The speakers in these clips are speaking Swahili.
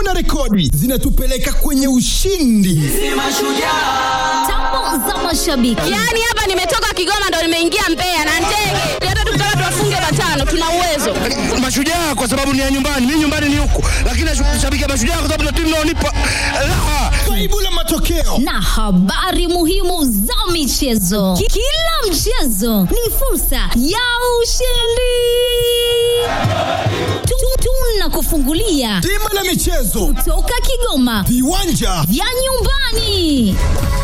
na rekodi zinatupeleka kwenye ushindi. Tambo za mashabiki. Yaani hapa nimetoka Kigoma ndo nimeingia Mbeya na ndege. Hata tukitaka tuwafunge matano tuna uwezo. Mashujaa kwa sababu ni ya nyumbani, mimi nyumbani ni huku, lakini nashabikia Mashujaa kwa sababu ndio timu inaonipa raha. Faibu la matokeo na habari muhimu za michezo. Ki- Kila mchezo ni fursa ya ushindi. Tu- Tunakufungulia bima la michezo, toka Kigoma viwanja vya nyumbani.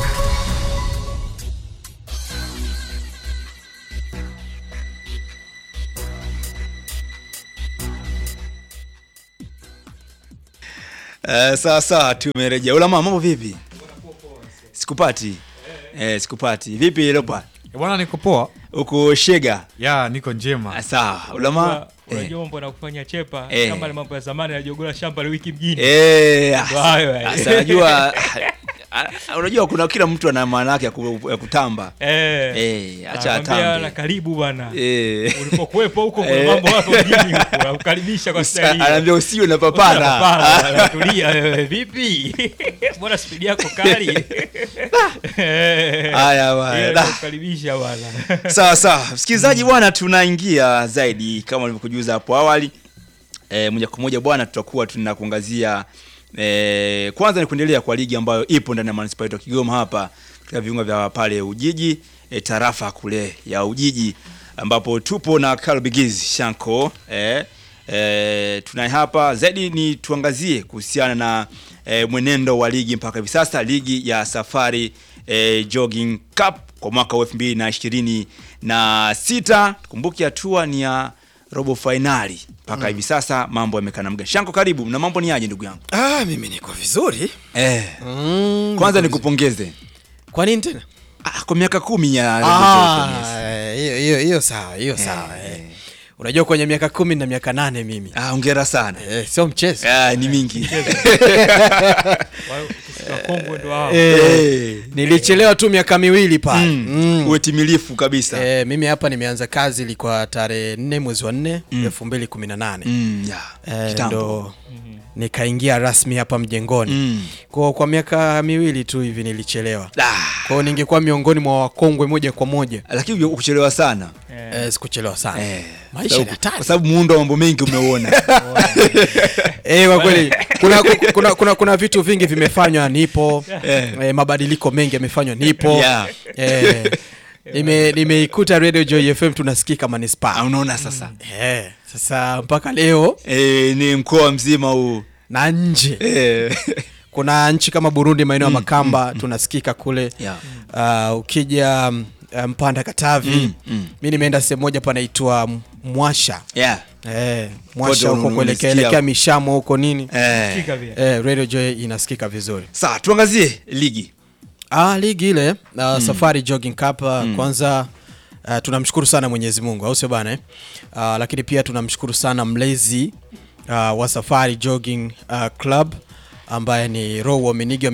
Uh, sawa sawa, tumerejea. Ulama, mambo vipi? Sikupati. Eh, sikupati. Vipi Leopard? Eh, Bwana niko poa. Uko Shega? Ya niko njema. Ah, Sawa. Ulama? Eh. unajua mambo na kufanya chepa Eh. kama ile mambo ya zamani yajogola shamba la wiki mjini Eh, Ndio hayo, eh. sasa najua ah, unajua kuna kila mtu ana maana yake ya ku- ya kutamba. Eh. Eh, acha Nakwambia na atambe. karibu bwana Eh. ulipokuwepo huko kuna Eh. mambo hapo mjini huko nakukaribisha kwa staili hiyo. Anaambia usiwe na papara. Hapana, tulia wewe vipi mbona spidi yako kali Eh. Haya bwana. Hiyo Da. nakukaribisha bwana sawa sawa msikilizaji bwana tunaingia zaidi kama nilivyokujuza hapo awali e, moja kwa moja bwana tutakuwa tunakuangazia e, kwanza ni kuendelea kwa ligi ambayo ipo ndani ya manispaa yetu ya kigoma hapa katika viunga vya pale ujiji e, tarafa kule ya ujiji ambapo tupo na kalbigiz shanko e, e, tunaye hapa zaidi ni tuangazie kuhusiana na e, mwenendo wa ligi mpaka hivi sasa ligi ya safari e, jogging cup kwa mwaka wa elfu mbili na ishirini na sita kumbuke hatua ni ya robo fainali mpaka hivi sasa mambo yamekaa namga shanko karibu na mambo ni aje ndugu yangu Ah, mimi niko vizuri. eh, Mm, kwanza niko nikupongeze Kwa nini tena? ah, kwa miaka kumi ya Robo Ah, Jogging, yes. hiyo hiyo hiyo sawa, hiyo sawa. Eh. Unajua kwenye miaka kumi na miaka nane mimi. ah, hongera sana Eh, sio mchezo. ah, ni mingi wakongwe ndo hao Eh, Eh. nilichelewa tu miaka miwili pale. Mm. Mm. uwe timilifu kabisa Eh, mimi hapa nimeanza kazi ilikuwa tarehe nne mwezi wa nne elfu mbili kumi na nane mm, ya, Eh, kitambo. ndo nikaingia rasmi hapa mjengoni Mm. kwa, kwa miaka miwili tu hivi nilichelewa Ah, kwao ningekuwa miongoni mwa wakongwe moja kwa moja lakini ukuchelewa sana eh, sikuchelewa sana eh, maisha sababu- ni hatari. kwa sababu muundo wa mambo mengi umeuona Eh, kwa kweli kuna, kuna, kuna, kuna vitu vingi vimefanywa nipo Eh. eh, mabadiliko mengi yamefanywa nipo Yeah. eh, nime- nimeikuta radio joy fm tunasikika Ah, manispaa unaona sasa eh, sasa mpaka leo eh, ni mkoa mzima huu na nje eh. kuna nchi kama burundi maeneo ya makamba tunasikika kule Yeah. uh, ukija mm, uh, mpanda katavi Mm, mm. mi nimeenda sehemu moja panaitwa M- mwasha yeah. eh, Kote mwasha huko unanisikia. kuelekea elekea mishamo huko nini eh. Sikika vile. eh, radio joy inasikika vizuri sawa tuangazie ligi Ah, ligi ile uh, Safari Jogging Cup uh, kwanza uh, tunamshukuru sana Mwenyezi Mungu au sio bana eh? Uh, lakini pia tunamshukuru sana mlezi uh, wa Safari Jogging uh, Club ambaye ni Row Ominiga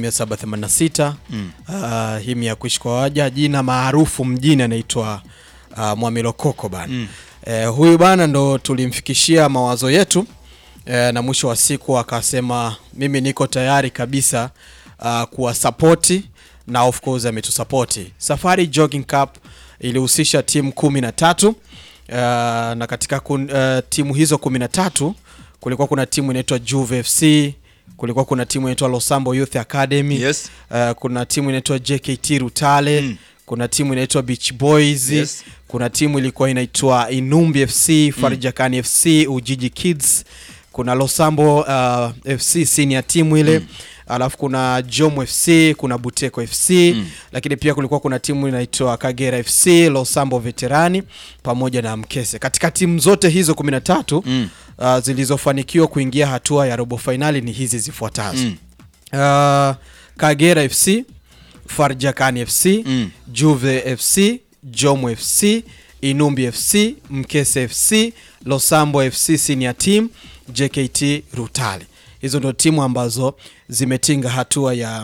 786 mm. uh, himi ya kuishi kwa waja jina maarufu mjini anaitwa uh, Mwamilokoko bana mm. eh, huyu bana ndo tulimfikishia mawazo yetu eh, na mwisho wa siku akasema mimi niko tayari kabisa uh, kuwasapoti na of course ametusapoti safari jogging cup ilihusisha timu kumi na tatu uh, na katika kun, uh, timu hizo kumi na tatu kulikuwa kuna timu inaitwa juve fc kulikuwa kuna timu inaitwa losambo youth academy Yes. uh, kuna timu inaitwa jkt rutale mm. kuna timu inaitwa beach boys Yes. kuna timu ilikuwa inaitwa inumbi fc farjakani fc ujiji kids kuna losambo uh, fc senior timu ile mm. alafu kuna jom fc kuna buteko fc mm. lakini pia kulikuwa kuna timu inaitwa kagera fc losambo veterani pamoja na mkese katika timu zote hizo 13 mm. uh, zilizofanikiwa kuingia hatua ya robo fainali ni hizi zifuatazo mm. uh, kagera fc farjakani fc mm. juve fc jomo fc inumbi fc mkese fc losambo fc senior team jkt rutale hizo ndo timu ambazo zimetinga hatua ya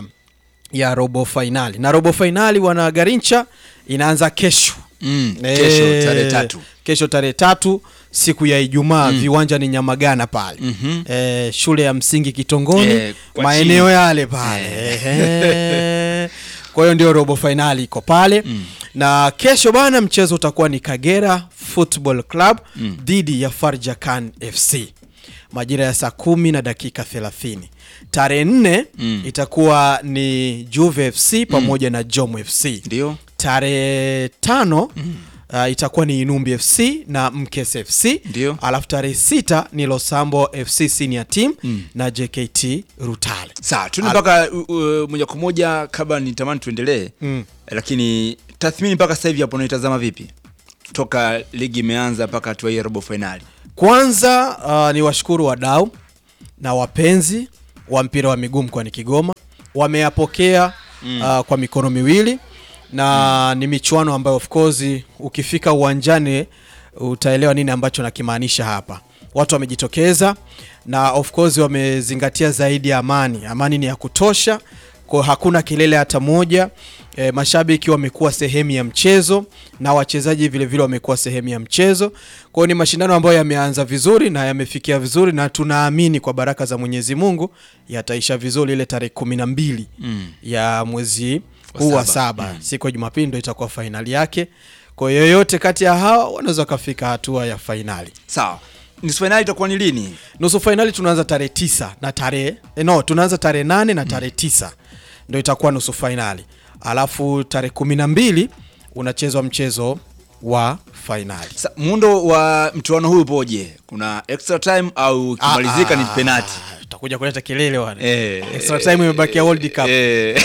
ya robo fainali na robo fainali wana garincha inaanza kesho Mm, kesho, tarehe tatu. kesho tarehe tatu siku ya Ijumaa viwanja ni Nyamagana pale eh, shule ya msingi Kitongoni Eh, kwa maeneo chini. yale pale Ehe. kwa hiyo ndio robo fainali iko pale na kesho bana mchezo utakuwa ni Kagera Football Club dhidi ya Farjakan FC majira ya saa kumi na dakika thelathini tarehe nne itakuwa ni Juve FC pamoja na Jom FC Ndio. tarehe tano uh, itakuwa ni Inumbi FC na Mkes FC Ndio. alafu tarehe sita ni Losambo FC senior team na JKT Rutale Sawa, tuende mpaka uh, uh, moja kwa moja kabla nitamani tuendelee. Mm. Lakini tathmini mpaka sasa hivi hapo unaitazama vipi? Toka ligi imeanza mpaka hatua hii ya robo finali. Kwanza uh, ni washukuru wadau na wapenzi wa mpira wa miguu mkoani Kigoma wameyapokea uh, kwa mikono miwili na ni michuano ambayo of course ukifika uwanjani utaelewa nini ambacho nakimaanisha hapa. Watu wamejitokeza na of course wamezingatia zaidi ya amani. Amani ni ya kutosha, kwa hakuna kelele hata moja. E, mashabiki wamekuwa sehemu ya mchezo na wachezaji vile vile wamekuwa sehemu ya mchezo. Kwa hiyo ni mashindano ambayo yameanza vizuri na yamefikia vizuri, na tunaamini kwa baraka za Mwenyezi Mungu yataisha vizuri ile tarehe kumi na mbili ya mwezi huu wa saba, siku ya Jumapili ndo itakuwa fainali yake. Kwa hiyo yoyote kati ya hawa wanaweza wakafika hatua ya fainali. Sawa. Nusu finali itakuwa ni lini? Nusu fainali tunaanza tarehe tisa na tarehe eh, no, tunaanza tarehe nane na tarehe tisa ndo itakuwa nusu fainali, alafu tarehe kumi na mbili unachezwa mchezo wa fainali. Sa, muundo wa mchuano huu upoje? Kuna extra time au kimalizika ni penalty? Utakuja kuleta kelele wana. Eh, Extra time imebakia World Cup. Eh.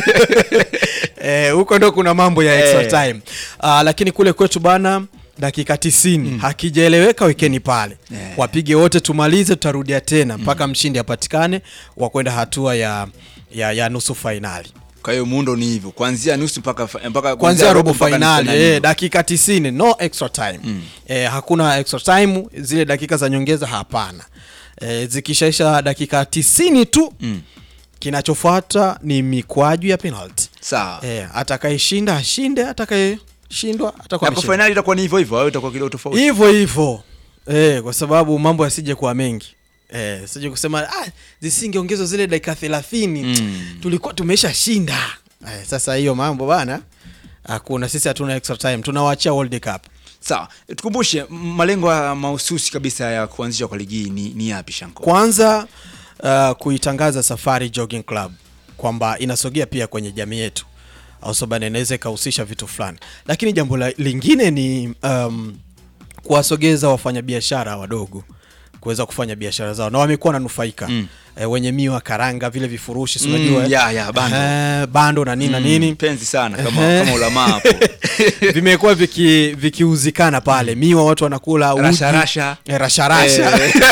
Eh, huko ndo kuna mambo ya extra Eh. time. Ah, lakini kule kwetu bana dakika 90 hakijaeleweka, wekeni pale Eh. wapige wote, tumalize, tutarudia tena mpaka mshindi apatikane wa kwenda hatua ya, ya, ya nusu fainali Kwa hiyo muundo ni hivyo, kuanzia nusu mpaka fa- mpaka kuanzia robo mpaka nusu fainali finali. eh, dakika 90 no extra time eh, hakuna extra time, zile dakika za nyongeza hapana. Eh, zikishaisha dakika 90 tu kinachofuata ni mikwaju ya penalty. Sawa. Eh, atakayeshinda ashinde, atakayeshindwa atakuwa Na kwa ameshinda. finali itakuwa ni hivyo hivyo au itakuwa kidogo tofauti? hivyo hivyo eh, kwa sababu mambo yasije kuwa mengi eh, sije kusema ah, zisingeongezwa zile dakika thelathini Mm. tulikuwa tumesha shinda eh, sasa hiyo mambo bana hakuna sisi hatuna extra time tunawaachia World Cup Sawa. Tukumbushe m- malengo ya mahususi kabisa ya kuanzishwa kwa ligi hii ni, ni yapi Shanko? kwanza uh, kuitangaza Safari Jogging Club kwamba inasogea pia kwenye jamii yetu au sababu inaweza ikahusisha vitu fulani, lakini jambo la, lingine ni um, kuwasogeza wafanyabiashara wadogo kuweza kufanya biashara zao na wamekuwa nanufaika mm. E, wenye miwa karanga vile vifurushi si Mm, unajua eh? ya, ya, bando. Eh, bando na nini na nini Penzi sana kama Ehe. kama ulamaa hapo. vimekuwa viki- vikiuzikana pale miwa watu wanakula uji. Rasha, rasha. Eh, rasharasha Eh.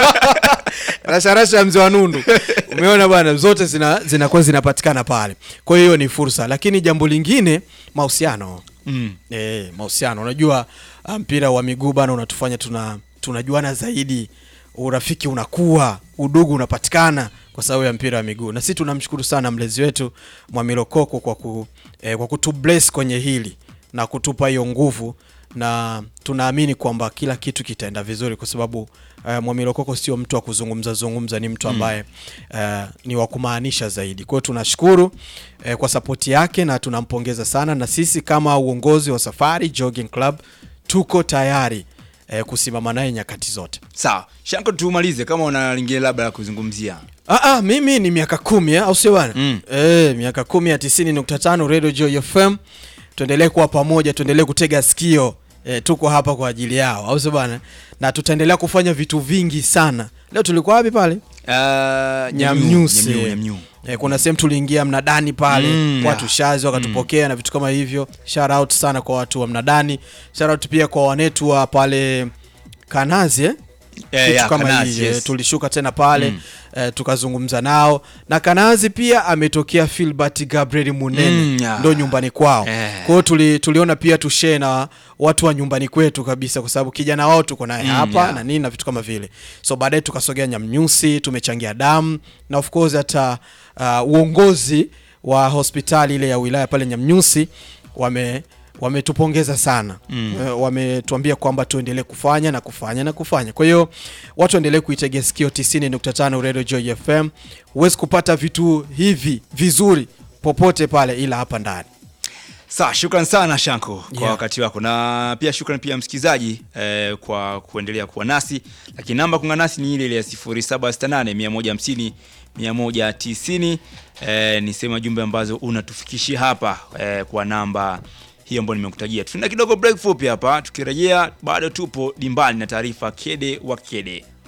rasharasha ya mzee wa nundu umeona bwana zote zina- zinakuwa zinapatikana pale kwa hiyo ni fursa lakini jambo lingine mahusiano Mm. e, mahusiano unajua ah, mpira wa miguu bana unatufanya tuna tunajuana zaidi urafiki unakuwa udugu unapatikana kwa sababu ya mpira wa miguu na sisi tunamshukuru sana mlezi wetu Mwamilo Koko kwa, ku, eh, kwa kutubless kwenye hili na kutupa hiyo nguvu na tunaamini kwamba kila kitu kitaenda vizuri kwa sababu uh, Mwamilo Koko sio mtu wa kuzungumza zungumza, ni mtu ambaye uh, ni wa kumaanisha zaidi. Kwa hiyo tunashukuru uh, kwa sapoti yake na tunampongeza sana, na sisi kama uongozi wa Safari Jogging Club tuko tayari uh, kusimama naye nyakati zote. Sawa. Shanko tumalize kama una lingine labda la kuzungumzia. Ah, ah, mimi ni miaka kumi eh, au sio bwana? Mm. Eh, miaka kumi ya tisini nukta tano Radio Joy FM. Tuendelee kuwa pamoja, tuendelee kutega sikio. Eh, tuko hapa kwa ajili yao, au sio bwana? Na tutaendelea kufanya vitu vingi sana. Leo tulikuwa wapi pale? Uh, Nyamnyusi. Nyamnyu, Nyamnyu. Eh, kuna sehemu tuliingia mnadani pale Mm, watu yeah. shazi wakatupokea na vitu kama hivyo. Shout out sana kwa watu wa mnadani. Shout out pia kwa wanetu wa pale Kanazi eh? Eh, kitu ya, kama Kanazi, hii eh, yes. tulishuka tena pale eh, tukazungumza nao na Kanazi pia ametokea Filbert Gabriel Munene Mm, ya. ndo nyumbani kwao Eh. kwa hiyo tuli, tuliona pia tushare na watu wa nyumbani kwetu kabisa kwa sababu kijana wao tuko naye Mm, hapa ya. na nini na vitu kama vile so baadaye tukasogea Nyamnyusi tumechangia damu na of course hata uh, uongozi wa hospitali ile ya wilaya pale Nyamnyusi wame wametupongeza sana mm. wametuambia kwamba tuendelee kufanya na kufanya na kufanya kwa hiyo watu waendelee kuitegea sikio 90.5 Radio Joy FM huwezi kupata vitu hivi vizuri popote pale ila hapa ndani Sawa, shukran sana Shanko kwa Yeah. wakati wako, na pia shukran pia msikilizaji eh, kwa kuendelea kuwa nasi, lakini namba kuungana nasi ni ile ile ya 0768 150 190. Eh, ni sema jumbe ambazo unatufikishia hapa eh, kwa namba hiyo ambayo nimekutajia. Tuna kidogo break fupi hapa, tukirejea bado tupo dimbani na taarifa kede wa kede.